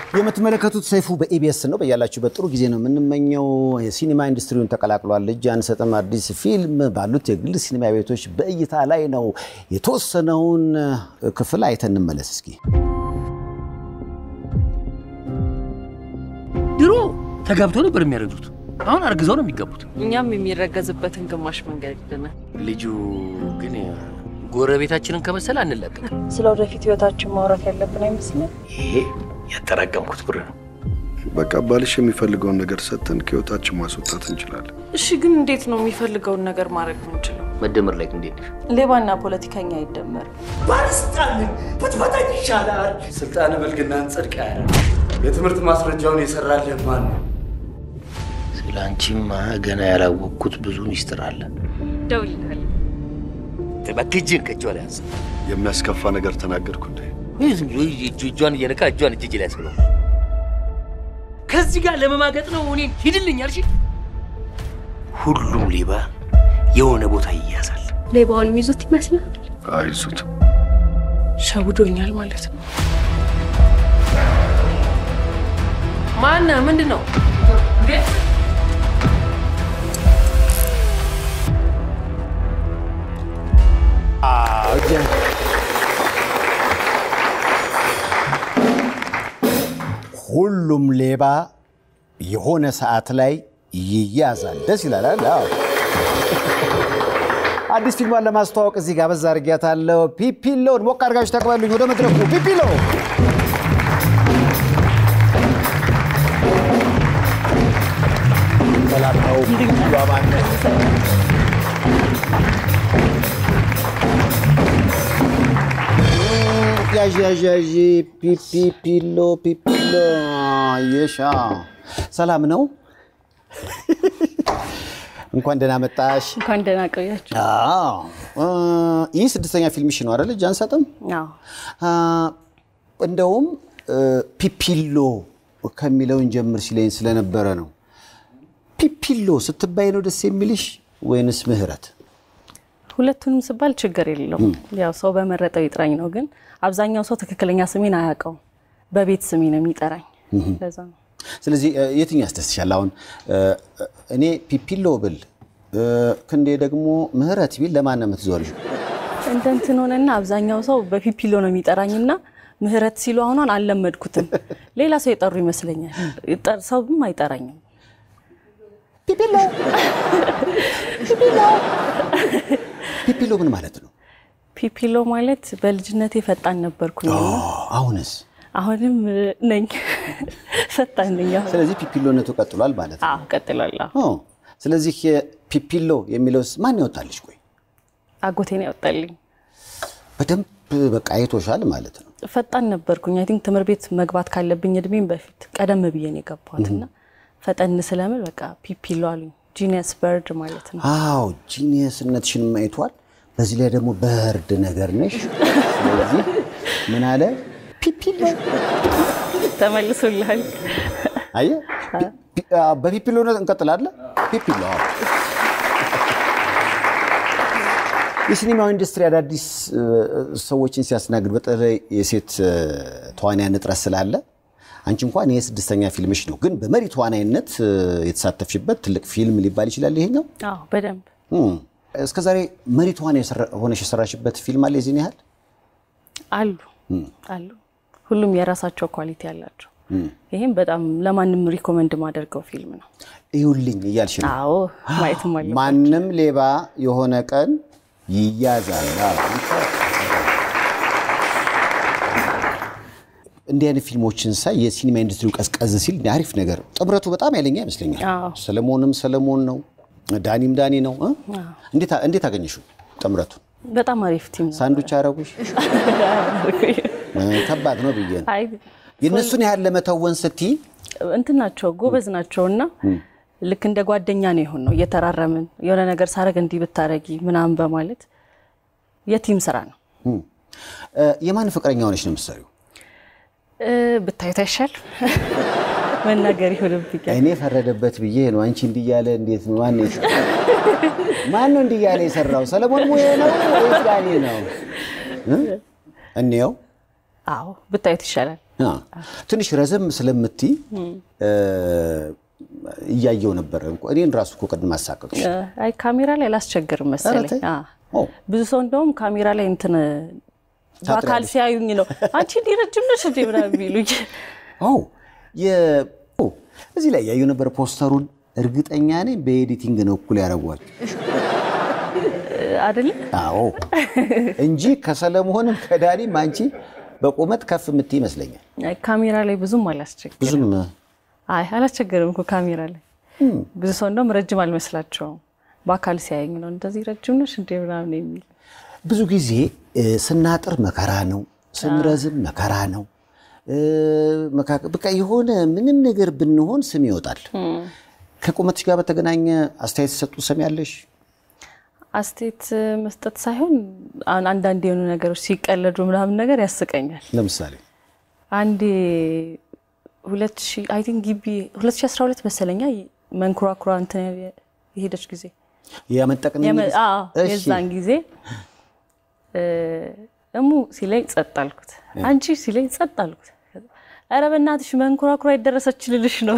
የምትመለከቱት ሰይፉ በኢቢኤስ ነው። በያላችሁበት ጥሩ ጊዜ ነው የምንመኘው። የሲኒማ ኢንዱስትሪውን ተቀላቅሏል። እጅ አንሰጥም አዲስ ፊልም ባሉት የግል ሲኒማ ቤቶች በእይታ ላይ ነው። የተወሰነውን ክፍል አይተን እንመለስ እስኪ። ድሮ ተጋብተው ነበር የሚያረጁት። አሁን አርግዘው ነው የሚገቡት። እኛም የሚረገዝበትን ግማሽ መንገድ ይልናል። ልጁ ግን ጎረቤታችንን ከመሰለ አንለቀቅም። ስለ ወደፊት ህይወታችን ማውራት ያለብን አይመስልም? ይሄ ያጠራቀምኩት ብር ነው። በቃ ባልሽ የሚፈልገውን ነገር ሰጥተን ከህይወታችን ማስወጣት እንችላለን። እሺ፣ ግን እንዴት ነው የሚፈልገውን ነገር ማድረግ የምንችለው? መደመር ላይ እንዴት ነሽ? ሌባና ፖለቲከኛ አይደመርም። ባለስልጣንን ብትፈታኝ ይሻላል። ስልጣን ብልግናን ጽድቅ ያለ የትምህርት ማስረጃውን የሰራልህ ማን ነው? ስለ አንቺማ ገና ያላወቅኩት ብዙ ሚስጥር አለ። ደውልልሃል። እባክህ ከእጇ ላይ አንሳ። የሚያስከፋ ነገር ተናገርኩ እንዴ? ይህ ዝም ብሎ እጁ- እጇን እየነካ እጇን እጅ ላይ ያስብለው። ከዚህ ጋር ለመማገጥ ነው እኔን ሂድልኝ አልሽ። ሁሉም ሌባ የሆነ ቦታ ይያዛል። ሌባውን የሚይዙት ይመስላል። አይዙት ሸውዶኛል ማለት ነው። ማነ ምንድን ነው? ሁሉም ሌባ የሆነ ሰዓት ላይ ይያዛል። ደስ ይላል። አይደል? አዎ። አዲስ ፊልሟን ለማስተዋወቅ እዚህ ጋር በዛ አድርጊያታለሁ። ፒፒሎን ሞቅ አድርጋችሁ ተቀበሉኝ። ወደ መድረኩ ፒፒሎ። ሰላም ነው። ሁሉ አማን ነው። ያዥ ያዥ ያዥ ፒፒ ፒሎ ፒፒሎ የሻ ሰላም ነው። እንኳን ደህና መጣሽ። እንኳን ደህና ቆያችሁ። አዎ እ ይህ ስድስተኛ ፊልምሽ ነው አይደል? እጅ አንሰጥም። አዎ አ፣ እንደውም እ፣ ፒፒሎ ከሚለውን ጀምር ሲለኝ ስለነበረ ነው። ፒፒሎ ስትባይ ነው ደስ የሚልሽ ወይንስ ምህረት? ሁለቱንም ስባል ችግር የለውም። ያው ሰው በመረጠው ይጥራኝ ነው። ግን አብዛኛው ሰው ትክክለኛ ስሜን አያውቀውም። በቤት ስሜ ነው የሚጠራኝ። ለዛ ነው ስለዚህ እ፣ የትኛው ያስደስሻል? አሁን እ፣ እኔ ፒፒሎ ብል እ፣ ክንዴ ደግሞ ምህረት ቢል ለማን ነው የምትዞሪው? እንደ እንትን ሆነና አብዛኛው ሰው በፒፒሎ ነው የሚጠራኝና ምህረት ሲሉ አሁኗን አልለመድኩትም። ሌላ ሰው የጠሩ ይመስለኛል። ይጠር- ሰውም አይጠራኝም። ፒፒሎ ፒፒሎ ምን ማለት ነው? ፒፒሎ ማለት በልጅነቴ ፈጣን ነበርኩኝ። ኦ፣ አሁንስ? አሁንም እ, ነኝ ፈጣን ነኝ። አሁን ስለዚህ ፒፒሎነቱ ቀጥሏል ማለት ነው። አዎ ቀጥላለሁ። ኦ፣ ስለዚህ ፒፒሎ የሚለውስ ማን ያወጣልሽ? ቆይ አጎቴን ያወጣልኝ። በደንብ በቃ አይቶሻል ማለት ነው። ፈጣን ነበርኩኝ። አይ ቲንክ ትምህርት ቤት መግባት ካለብኝ እድሜም በፊት ቀደም ብዬ ነው የገባሁት እና ፈጠን ስለምል በቃ ፒፒሎ አሉኝ። ጂኒየስ በርድ ማለት ነው። አዎ ጂኒየስነትሽን አይቷል። በዚህ ላይ ደግሞ በርድ ነገር ነሽ። ስለዚህ ምን አለ ፒፒሎ ተመልሶልሃል። አየህ፣ ፒ- ፒ- አ፣ በፒፒሎነት እንቀጥላለን። ፒፒሎ አዎ። የሲኒማው ኢንዱስትሪ አዳዲስ እ፣ ሰዎችን ሲያስተናግድ በተለይ የሴት እ፣ ተዋንያን እጥረት ስላለ አንቺ እንኳን ይሄ ስድስተኛ ፊልምሽ ነው፣ ግን በመሪ ተዋናይነት እ፣ የተሳተፍሽበት ትልቅ ፊልም ሊባል ይችላል ይሄኛው። አዎ በደንብ እም፣ እስከዛሬ መሪ ተዋናይ የሰራ- ሆነሽ የሰራሽበት ፊልም አለ የዚህን ያህል? አሉ አሉ። ሁሉም የራሳቸው ኳሊቲ አላቸው። ይህም በጣም ለማንም ሪኮመንድ ማደርገው ፊልም ነው። እዩልኝ እያልሽ ነው። አዎ ማየትም አለ ማንም ሌባ የሆነ ቀን ይያዛል። አዎ። እንዲህ አይነት ፊልሞችን ሳይ የሲኒማ ኢንዱስትሪው ቀዝቀዝ ሲል አሪፍ ነገር፣ ጥምረቱ በጣም ያለኛ ይመስለኛል። አዎ። ሰለሞንም ሰለሞን ነው፣ ዳኒም ዳኒ ነው። እ? እንዴት እንዴት አገኘሽው ጥምረቱን? በጣም አሪፍ ቲም ነው። ሳንዱች አረጉሽ? እ፣ ከባድ ነው ብዬ ነው። አይ የእነሱን ያህል ለመተወን ስትይ እንትን ናቸው ጎበዝ ናቸው እና ልክ እንደ ጓደኛ ነው የሆን ነው እየተራረምን የሆነ ነገር ሳረግ እንዲህ ብታረጊ ምናምን በማለት የቲም ስራ ነው። እ፣ የማን ፍቅረኛ ሆነች ነው የምትሰሪው? እ፣ ብታዩት አይሻል መናገር ይሆንብኛል። እኔ ፈረደበት ብዬ ነው። አንቺ እንዲህ እያለ እንዴት ነው? ማን ነው የሰራው? ማን ነው እንዲህ እያለ የሰራው? ሰለሞን ሙዬ ነው ወይስ ዳኒ ነው? እ? እንየው። አዎ ብታዩት ይሻላል። አ፣ ትንሽ ረዘም ስለምትይ እ፣ እያየው ነበረ። እኔን ራሱ እኮ ቅድም አሳቀቅሽ። አይ ካሜራ ላይ አላስቸግርም መሰለኝ። ኧረ ተይ። አዎ። ኦ፣ ብዙ ሰው እንደውም ካሜራ ላይ እንትን በአካል ታጥሪያለሽ። ሲያዩኝ ነው አንቺ እንዲህ ረጅም ነሽ እንዴ ምናምን የሚሉኝ። ኦ፣ የ- ኦ፣ እዚህ ላይ ያየው ነበር ፖስተሩን። እርግጠኛ ነኝ በኤዲቲንግ ነው እኩል ያደረጓል። አይደለ አዎ እንጂ ከሰለሞንም ከዳኒም አንቺ በቁመት ከፍ የምትይ ይመስለኛል። አይ ካሜራ ላይ ብዙም አላስቸግርም። ብዙም አይ አላስቸግርም እኮ ካሜራ ላይ ብዙ ሰው እንደውም ረጅም አልመስላቸውም። በአካል ሲያየኝ ነው እንደዚህ ረጅም ነሽ እንዴ ምናምን የሚል ብዙ ጊዜ እ፣ ስናጥር መከራ ነው፣ ስንረዝም መከራ ነው። እ፣ መካ- በቃ የሆነ ምንም ነገር ብንሆን ስም ይወጣል። ከቁመትሽ ጋር በተገናኘ አስተያየት ሰጡ ስም ያለሽ አስተያየት መስጠት ሳይሆን አሁን አንዳንድ የሆኑ ነገሮች ሲቀለዱ ምናምን ነገር ያስቀኛል። ለምሳሌ አንዴ ሁለት ሺህ አይ ቲንክ ግቢ 2012 መሰለኛ መንኩራኩራ እንትን የሄደች ጊዜ ያመጠቅን የመ- አዎ፣ የዛን ጊዜ እ፣ እሙ ሲለኝ ጸጥ አልኩት። አንቺ ሲለኝ ጸጥ አልኩት። ኧረ በእናትሽ መንኩራኩራ የደረሰች ልልሽ ነው።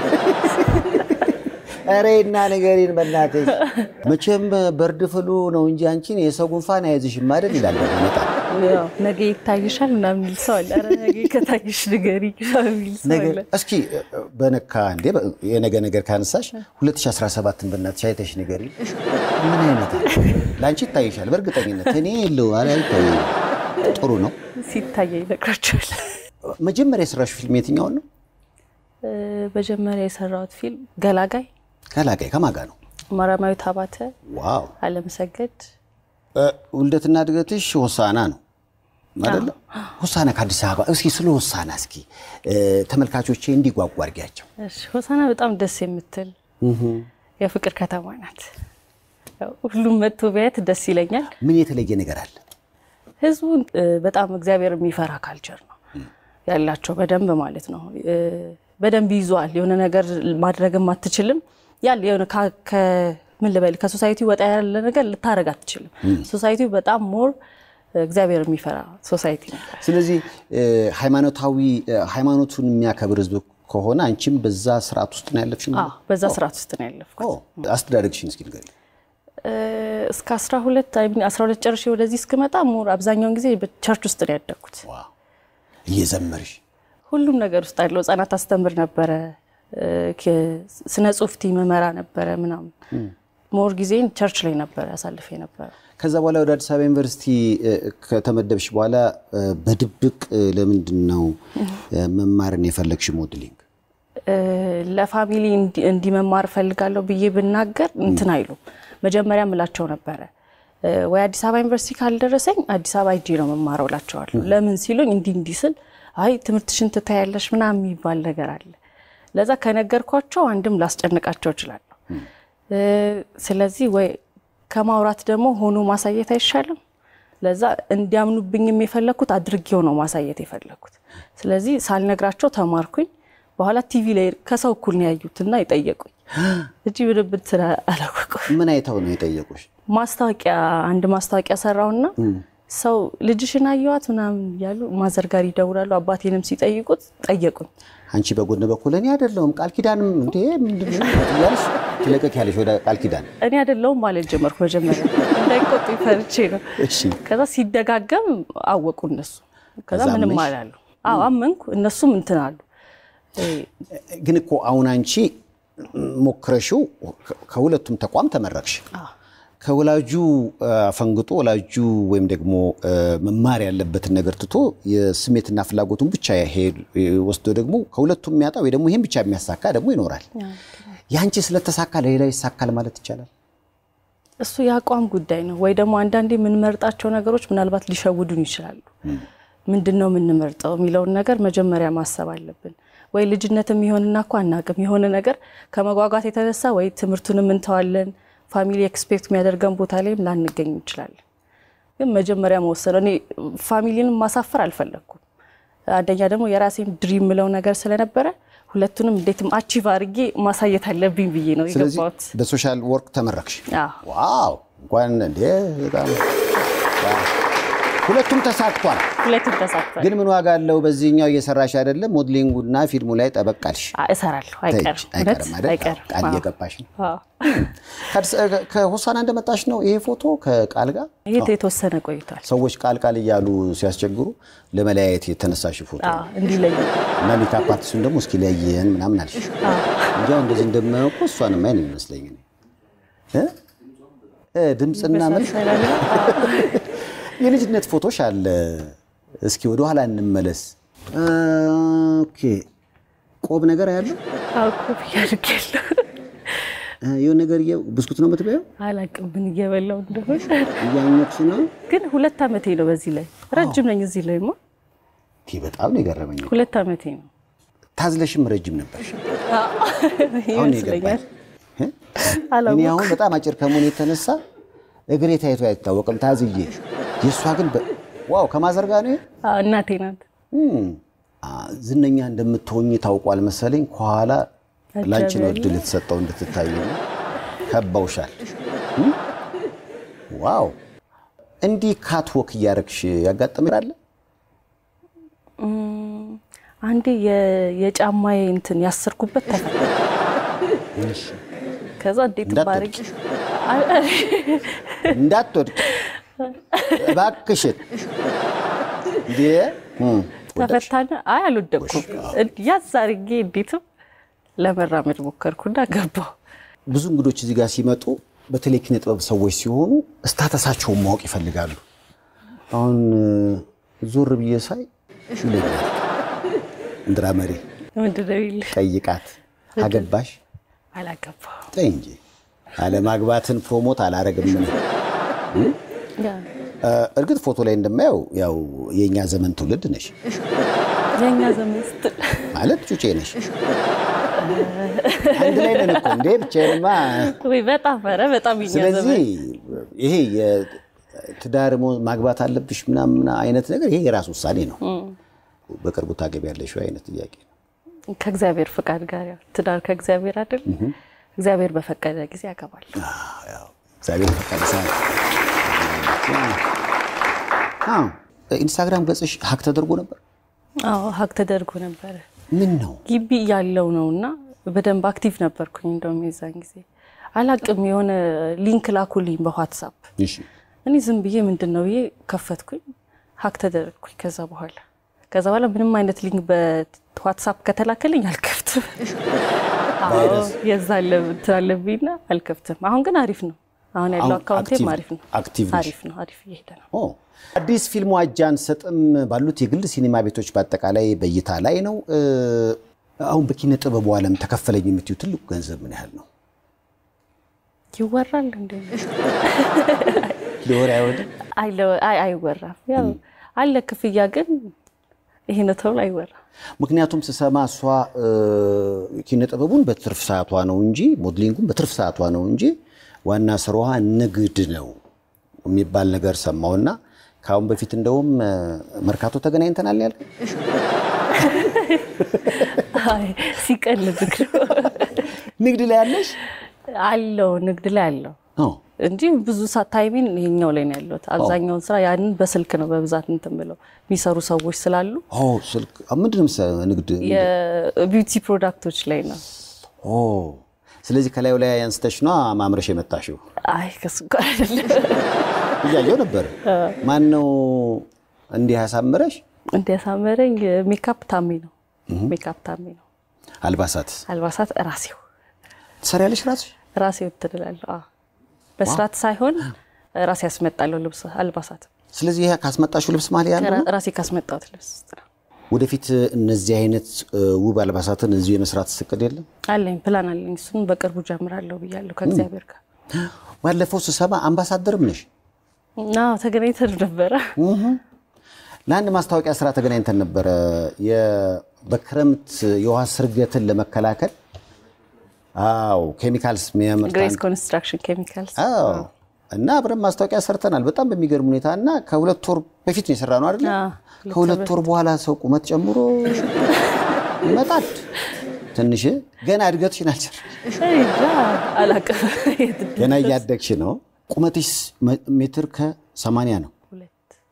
ኧረ እና ነገሬን በእናትሽ መቼም በርድ ፍሉ ነው እንጂ አንቺን የሰው ጉንፋን አይዝሽም አይደል ይላል በመጣ ያው ነገ ይታይሻል ምናምን የሚል ሰው አለ። ኧረ ነገ ከታይሽ ንገሪ የሚል ሰው ነገር አለ። እስኪ በነካ እንዴ በ- የነገ ነገር ካነሳሽ 2017ን በእናትሽ አይተሽ ንገሪ። ምን አይነት ለአንቺ ይታይሻል በእርግጠኝነት እኔ የለው አለ አይታየኝም። ጥሩ ነው። ሲታየ ይነግራቸዋል። መጀመሪያ የሰራሽ ፊልም የትኛውን ነው? እ፣ መጀመሪያ የሰራሁት ፊልም ገላጋይ፣ ከላጋይ ከማጋ ነው? ማርያማዊት አባተ፣ ዋው አለመሰገድ እ፣ ውልደትና እድገትሽ ሆሳና ነው አይደለ? ሆሳና ከአዲስ አበባ። እስኪ ስለ ሆሳና እስኪ እ፣ ተመልካቾቼ እንዲጓጓ አድርጊያቸው። እሺ፣ ሆሳና በጣም ደስ የምትል የፍቅር ከተማ ናት። ያው ሁሉም መጥቶ ቢያየት ደስ ይለኛል። ምን የተለየ ነገር አለ? ህዝቡን እ፣ በጣም እግዚአብሔር የሚፈራ ካልቸር ነው ያላቸው በደንብ ማለት ነው። እ፣ በደንብ ይዟል። የሆነ ነገር ማድረግም አትችልም። ያለ የሆነ ካ- ከ- ምን ልበል ከሶሳይቲ ወጣ ያለ ነገር ልታደርግ አትችልም። ሶሳይቲው በጣም ሞር እግዚአብሔር የሚፈራ ሶሳይቲ ነው። ስለዚህ እ፣ ሃይማኖታዊ እ፣ ሃይማኖቱን የሚያከብር ህዝብ ከሆነ አንቺም በዛ ስርዓት ውስጥ ነው ያለፍሽ? አዎ፣ በዛ ስርዓት ውስጥ ነው ያለፍኩት። ኦ፣ አስተዳደግሽን እስኪ ንገሪኝ። እ፣ እስከ 12 አይ ሚን 12 ጨርሼ ወደዚህ እስክመጣ ሞር አብዛኛውን ጊዜ በቸርች ውስጥ ነው ያደግኩት። ዋው እየዘመርሽ ሁሉም ነገር ውስጥ አለው። ህጻናት አስተምር ነበረ፣ እ፣ ከ- ስነ ጽሁፍ ቲም መራ ነበረ ምናምን። ሞር ጊዜን ቸርች ላይ ነበረ አሳልፌ ነበረ። ከዛ በኋላ ወደ አዲስ አበባ ዩኒቨርሲቲ እ፣ ከተመደብሽ በኋላ እ፣ በድብቅ እ፣ ለምንድን ነው እ፣ መማርን የፈለግሽ ሞዴሊንግ? እ፣ ለፋሚሊ እንዲ- እንዲመማር እፈልጋለሁ ብዬ ብናገር እንትን አይሉም። መጀመሪያ ምላቸው ነበረ እ፣ ወይ አዲስ አበባ ዩኒቨርሲቲ ካልደረሰኝ አዲስ አበባ ሂጄ ነው መማረው እላቸዋለሁ። ለምን ሲሉኝ እንዲህ እንዲህ ስል አይ ትምህርትሽን ትታያለሽ ምናምን የሚባል ነገር አለ። ለዛ ከነገርኳቸው አንድም ላስጨንቃቸው እችላለሁ። እ፣ ስለዚህ ወይ ከማውራት ደግሞ ሆኖ ማሳየት አይሻልም? ለዛ እንዲያምኑብኝም የፈለግኩት አድርጌው ነው ማሳየት የፈለግኩት። ስለዚህ ሳልነግራቸው ተማርኩኝ። በኋላ ቲቪ ላይ ከሰው እኩል ነው ያዩትና የጠየቁኝ እንጂ ብድብት ስለ አላወቁም። ምን አይተው ነው የጠየቁሽ? ማስታወቂያ አንድ ማስታወቂያ ሰራውና ሰው ልጅሽን አየዋት ምናምን እያሉ ማዘር ጋር ይደውላሉ። አባቴንም ሲጠይቁት ጠየቁኝ። አንቺ በጎን በኩል እኔ አይደለሁም ቃል ኪዳንም እንዴ ምንድን ነው እያልሽ ትለቀቅ ያለሽ ወደ ቃል ኪዳን። እኔ አይደለሁም ማለት ጀመርኩ። መጀመሪያ እንዳይቆጡ ፈርቼ ነው። እሺ ከዛ ሲደጋገም አወቁ እነሱ። ከዛ ከዛ ምንም አመንሽ? አላሉ። አዎ አመንኩ። እነሱም እንትን አሉ። ግን እኮ አሁን አንቺ ሞክረሽው ከሁለቱም ተቋም ተመረቅሽ። ከወላጁ አፈንግጦ ወላጁ ወይም ደግሞ እ፣ መማር ያለበትን ነገር ትቶ የስሜትና ፍላጎቱን ብቻ ሄድ ወስዶ ደግሞ ከሁለቱም የሚያጣ ወይ ደግሞ ይህን ብቻ የሚያሳካ ደግሞ ይኖራል። ያንቺ ስለተሳካ ለሌላው ይሳካል ማለት ይቻላል። እሱ የአቋም ጉዳይ ነው። ወይ ደግሞ አንዳንዴ የምንመርጣቸው ነገሮች ምናልባት ሊሸውዱን ይችላሉ። ምንድን ነው የምንመርጠው የሚለውን ነገር መጀመሪያ ማሰብ አለብን። ወይ ልጅነት የሚሆንና እኮ አናውቅም የሆነ ነገር ከመጓጓት የተነሳ ወይ ትምህርቱንም እንተዋለን፣ ፋሚሊ ኤክስፔክት የሚያደርገን ቦታ ላይም ላንገኝ እንችላለን። ግን መጀመሪያ መወሰን እኔ ፋሚሊንም ማሳፈር አልፈለግኩም። አንደኛ ደግሞ የራሴን ድሪም ምለው ነገር ስለነበረ ሁለቱንም እንዴትም አቺቭ አድርጌ ማሳየት አለብኝ ብዬ ነው ስለዚህ የገባሁት። በሶሻል ወርክ ተመረቅሽ። አዎ። ዋው እንኳን እንዴ በጣም ዋው። ሁለቱም ተሳክቷል። ሁለቱም ተሳክቷል። ግን ምን ዋጋ አለው? በዚህኛው እየሰራሽ አይደለም፣ ሞድሊንጉና ፊልሙ ላይ ጠበቃልሽ። አ- እሰራለሁ። አይቀርም፣ እውነት አይቀርም አይደል? አይቀርም። ቃል አዎ። እየገባሽ ነው። አዎ። ከአዲስ- ከሆሳና እንደመጣሽ ነው ይሄ ፎቶ ከቃል ጋር ይሄ የተወሰነ ቆይቷል። ሰዎች ቃል ቃል እያሉ ሲያስቸግሩ ለመለያየት የተነሳሽ ፎቶ አዎ፣ እንዲለይ እና ሜካፕ አርቲስቱን ደግሞ እስኪ ለየን ምናምን አልሽ። እንዲያው እንደዚህ እንደማያውቁ እሷንም አይን የሚመስለኝ እኔ እ? እ፣ ድምፅና መልክ መሳሰላለ። የልጅነት ፎቶሽ አለ። እስኪ ወደ ኋላ እንመለስ። ኦኬ ቆብ ነገር ያለው አዎ፣ ኮፍያ አድርጌያለሁ። የሆነ ነገር እየ- ብስኩት ነው የምትበየው? አላቅም ምን እየበላው እንደሆነ እያኘክሽ ነው? ግን ሁለት ዓመቴ ነው። በዚህ ላይ ረጅም ነኝ። እዚህ ላይ ማ ይህ በጣም ነው የገረመኝ። ሁለት ዓመቴ ነው ታዝለሽም ረጅም ነበር። አሁን ነው ይመስለኛል። የገባኝ። እ? እኔ አላወኩም። አሁን በጣም አጭር ከመሆኑ የተነሳ እግሬ ታይቶ አይታወቅም ታዝዬ። የእሷ ግን በ- ዋው ከማዘር ጋር ነው ይሄ? አዎ፣ እናቴ ናት። እም፣ አ፣ ዝነኛ እንደምትሆኝ ታውቋል መሰለኝ። ከኋላ ላንቺ ነው አጀበ። እድል የተሰጠው እንድትታይ ነው። ከበውሻል። እም? ዋው እንዲህ ካት ወክ እያረግሽ ያጋጠመሽ አለ? አንዴ የ- የጫማዬ እንትን ያሰርኩበት ተፈታ። ከዛ እንዴት ባርግ እንዳትወድቂ እንዳትወድቂ እባክሽን። እንዴ እም፣ ተፈታና፣ አይ አልወደቅኩም። ያዝ አድርጌ እንዴትም ለመራመድ ሞከርኩና ገባሁ። ብዙ እንግዶች እዚህ ጋር ሲመጡ በተለይ ኪነ ጥበብ ሰዎች ሲሆኑ ስታተሳቸውን ማወቅ ይፈልጋሉ። አሁን እ፣ ዞር ብዬ ሳይ ይለኛል እንድራ መሪ ምንድን ነው የሚልህ? ጠይቃት አገባሽ አላገባሁም። ጠይ እንጂ አለማግባትን ፕሮሞት አላረግም። ያ እ፣ እርግጥ ፎቶ ላይ እንደማየው ያው የእኛ ዘመን ትውልድ ነሽ የእኛ ዘመን ስትል ማለት ጩጬ ነሽ። አንድ ላይ ነን እኮ እንዴ ብቻዬንማ ወይ በጣም ኧረ በጣም የእኛ ስለዚህ ዘመን ይሄ የትዳር ሞ- ማግባት አለብሽ ምናምን አይነት ነገር ይሄ የራስ ውሳኔ ነው። በቅርቡ ታገቢያለሽ ወይ አይነት ጥያቄ ነው። ከእግዚአብሔር ፍቃድ ጋር ያው ትዳር ከእግዚአብሔር አይደል? እግዚአብሔር በፈቀደ ጊዜ ያገባል። ያው እግዚአብሔር ፈቀደ ሰዓት አዎ። ኢንስታግራም ገጽሽ ሀክ ተደርጎ ነበር። አዎ ሀክ ተደርጎ ነበረ። ምን ነው ግቢ ያለው ነው እና በደንብ አክቲቭ ነበርኩኝ። እንደውም የዛን ጊዜ አላቅም የሆነ ሊንክ ላኩልኝ በዋትሳፕ እሺ፣ እኔ ዝም ብዬ ምንድን ነው ብዬ ከፈትኩኝ፣ ሀክ ተደረግኩኝ። ከዛ በኋላ ከዛ በኋላ ምንም አይነት ሊንክ በዋትሳፕ ከተላከልኝ አልከፍትም። አዎ የዛ እንትን አለብኝና አልከፍትም። አሁን ግን አሪፍ ነው። አሁን ያለው አሁን አካውንቴም አክቲቭ- አሪፍ ነው። አክቲቭ ነሽ? አሪፍ ነው። አሪፍ እየሄደ ነው። ኦ አዲስ ፊልሙ አጃ አንሰጥም ባሉት የግል ሲኒማ ቤቶች በአጠቃላይ በእይታ ላይ ነው። እ፣ አሁን በኪነ ጥበቡ ዓለም ተከፈለኝ የምትዩ ትልቁ ገንዘብ ምን ያህል ነው? ይወራል እንዴ? ሊወር አይወድም አይለ- አይ አይወራም። ያው አለ ክፍያ፣ ግን ይሄ ነው ተብሎ አይወራም። ምክንያቱም ስሰማ እሷ እ፣ ኪነ ጥበቡን በትርፍ ሰዓቷ ነው እንጂ ሞድሊንጉን በትርፍ ሰዓቷ ነው እንጂ ዋና ስራዋ ንግድ ነው የሚባል ነገር ሰማውና ከአሁን በፊት እንደውም እ፣ መርካቶ ተገናኝተናል ያልከኝ አይ ሲቀልድ ነው ንግድ ላይ ያለሽ አለው ንግድ ላይ አለው ኦ፣ እንጂ ብዙ ሳ- ታይሜን ይሄኛው ላይ ነው ያለሁት። አብዛኛውን ስራ ያንን በስልክ ነው በብዛት እንትን ብለው የሚሰሩ ሰዎች ስላሉ ኦ፣ ስልክ አ፣ ምንድን ነው መሰለህ ንግድ የቢዩቲ ፕሮዳክቶች ላይ ነው። ኦ፣ ስለዚህ ከላዩ ላይ አንስተሽ ነው ማምረሽ የመጣሽው። አይ ከሱ ጋር አይደለም እያየው ነበር። ማን ነው እንዲህ ያሳምረሽ? እንዲያሳመረኝ ሜካፕ ታሜ ነው። ሜካፕ ታሜ ነው። አልባሳት አልባሳት ራሴው ትሰሪያለሽ ራስሽ? ራሴው ትላለሁ። አዎ በስርዓት ሳይሆን ራሴ ያስመጣለሁ ልብስ አልባሳት ስለዚህ ይሄ ካስመጣሽው ልብስ ማለት ያለ ነው? ራሴ ካስመጣሁት ልብስ ውስጥ ነው። ወደፊት እነዚህ አይነት እ፣ ውብ አልባሳትን እዚሁ የመስራት እቅድ የለም? አለኝ ፕላን አለኝ። እሱን በቅርቡ ጀምራለሁ ብያለሁ ከእግዚአብሔር ጋር። ባለፈው ስሰማ አምባሳደርም ነሽ። አዎ ተገናኝተን ነበረ። ለአንድ ማስታወቂያ ስራ ተገናኝተን ነበረ። የ- በክረምት የውሃ ስርገትን ለመከላከል አዎ ኬሚካልስ የሚያመርት ግሬስ አንድ- ኮንስትራክሽን ኬሚካልስ አዎ እና አብረን ማስታወቂያ ሰርተናል። በጣም በሚገርም ሁኔታ እና ከሁለት ወር በፊት ነው የሰራ ነው አይደለ? አዎ፣ ሁለት ከሁለት ወር በኋላ ሰው ቁመት ጨምሮ ይመጣል። ትንሽ ገና እድገትሽን አልጨረስሽ፣ አላውቅም። የት ገና እያደግሽ ነው። ቁመትሽ መ- ሜትር ከሰማንያ ነው። ሁለት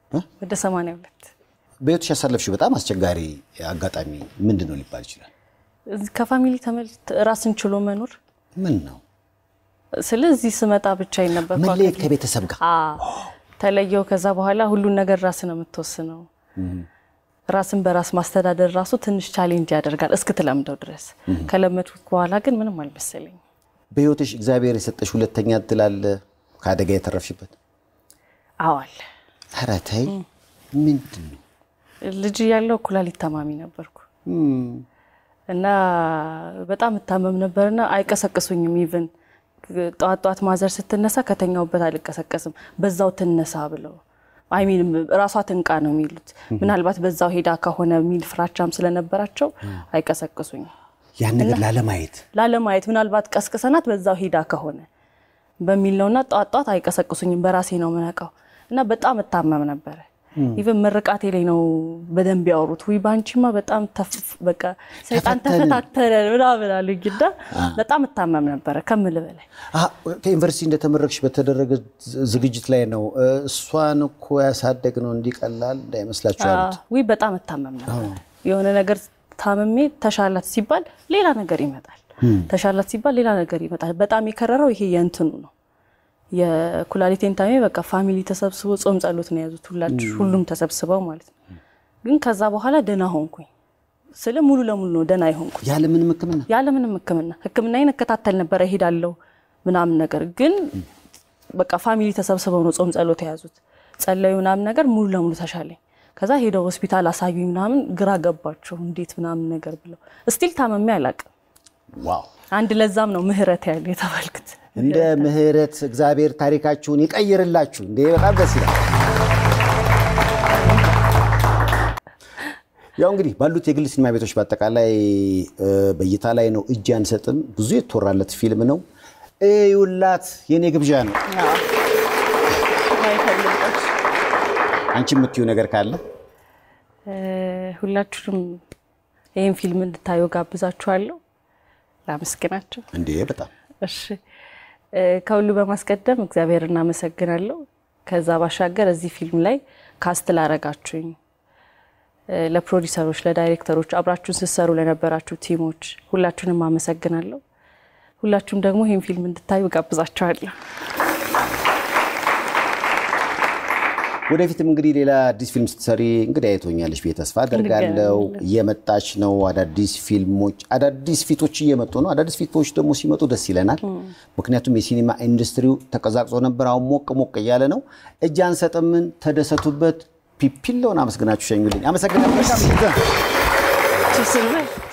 ወደ 82 በሕይወትሽ ያሳለፍሽው በጣም አስቸጋሪ አጋጣሚ ምንድን ነው ሊባል ይችላል? እዚህ ከፋሚሊ ተመልት ራስን ችሎ መኖር ምን ነው? ስለዚህ ስመጣ ብቻዬን ነበር መለየት ከቤተሰብ ጋር ተለየው። ከዛ በኋላ ሁሉን ነገር ራስ ነው የምትወስነው። ራስን በራስ ማስተዳደር ራሱ ትንሽ ቻሌንጅ ያደርጋል እስክትለምደው ድረስ። ከለመድኩት በኋላ ግን ምንም አልመሰለኝ። በሕይወትሽ እግዚአብሔር የሰጠሽ ሁለተኛ እድል አለ ከአደጋ የተረፍሽበት? አዋል ኧረ ተይ፣ ምንድን ነው? ልጅ ያለው ኩላሊት ታማሚ ነበርኩ እና በጣም እታመም ነበርና አይቀሰቅሱኝም። ኢቭን ጠዋት ጠዋት ማዘር ስትነሳ ከተኛውበት አልቀሰቀስም። በዛው ትነሳ ብለው አይሚን ራሷ ትንቃ ነው የሚሉት። ምናልባት በዛው ሄዳ ከሆነ የሚል ፍራቻም ስለነበራቸው አይቀሰቅሱኝም። ያን ነገር ላለማየት ላለማየት ምናልባት ቀስቅሰናት በዛው ሄዳ ከሆነ በሚል ነውና ጠዋት ጠዋት አይቀሰቅሱኝም። በራሴ ነው የምነቃው እና በጣም እታመም ነበረ። ኢቨን ምርቃቴ ላይ ነው በደንብ ያወሩት። ውይ ባንቺማ በጣም ተፍ በቃ ሰይጣን ተፈተንን። ተፈታተነ ምናምን አሉኝ እና በጣም እታመም ነበረ ከምል በላይ አ፣ ከዩኒቨርሲቲ እንደተመረቅሽ በተደረገ ዝግጅት ላይ ነው እ፣ እሷን እኮ ያሳደግ ነው እንዲቀላል እንዳይመስላችሁ ያሉት። ውይ በጣም እታመም ነበር። የሆነ ነገር ታምሜ ተሻላት ሲባል ሌላ ነገር ይመጣል። ተሻላት ሲባል ሌላ ነገር ይመጣል። በጣም የከረረው ይሄ የእንትኑ ነው የኩላሊቴን ታሜ በቃ ፋሚሊ ተሰብስቦ ጾም ጸሎት ነው የያዙት ሁላችሁ ሁሉም ተሰብስበው ማለት ነው። ግን ከዛ በኋላ ደህና ሆንኩኝ ስለ ሙሉ ለሙሉ ነው ደህና ይሆንኩኝ ያለምንም ሕክምና ያለምንም ሕክምና ሕክምናዬን እከታተል ነበረ እሄዳለሁ ምናምን ነገር ግን በቃ ፋሚሊ ተሰብስበው ነው ጾም ጸሎት የያዙት ጸለዩ ምናምን ነገር ሙሉ ለሙሉ ተሻለኝ። ከዛ ሄደው ሆስፒታል አሳዩኝ ምናምን ግራ ገባቸው እንዴት ምናምን ነገር ብለው እስቲል ታመሜ አላውቅም። ዋው! አንድ ለዛም ነው ምህረት ያለ የተባልኩት። እንደ ምህረት እግዚአብሔር ታሪካችሁን ይቀይርላችሁ። እንዴ በጣም ደስ ይላል። ያው እንግዲህ ባሉት የግል ሲኒማ ቤቶች በአጠቃላይ እ፣ በእይታ ላይ ነው። እጅ አንሰጥም ብዙ የተወራለት ፊልም ነው። እዩላት፣ የኔ ግብዣ ነው። አንቺ የምትዩ ነገር ካለ እ፣ ሁላችሁንም ይህን ፊልም እንድታዩ ጋብዛችኋለሁ። ላመስግናቸው። እንዴ በጣም እሺ እ፣ ከሁሉ በማስቀደም እግዚአብሔር እናመሰግናለሁ። ከዛ ባሻገር እዚህ ፊልም ላይ ካስት ላረጋችሁኝ እ፣ ለፕሮዲሰሮች፣ ለዳይሬክተሮች አብራችሁን ስትሰሩ ለነበራችሁ ቲሞች ሁላችሁንም አመሰግናለሁ። ሁላችሁም ደግሞ ይህን ፊልም እንድታዩ ጋብዛችኋለሁ። ወደፊትም እንግዲህ ሌላ አዲስ ፊልም ስትሰሪ እንግዲህ አይቶኛለሽ ብዬ ተስፋ አደርጋለሁ። እየመጣች ነው። አዳዲስ ፊልሞች፣ አዳዲስ ፊቶች እየመጡ ነው። አዳዲስ ፊቶች ደግሞ ሲመጡ ደስ ይለናል። ምክንያቱም የሲኒማ ኢንዱስትሪው ተቀዛቅዞ ነበር። አሁን ሞቅ ሞቅ እያለ ነው። እጅ አንሰጥምን፣ ተደሰቱበት። ፒፒለውን አመስግናችሁ ሸኙልኝ። አመሰግናለሁ። መልካም ጊዜ። ችስል በል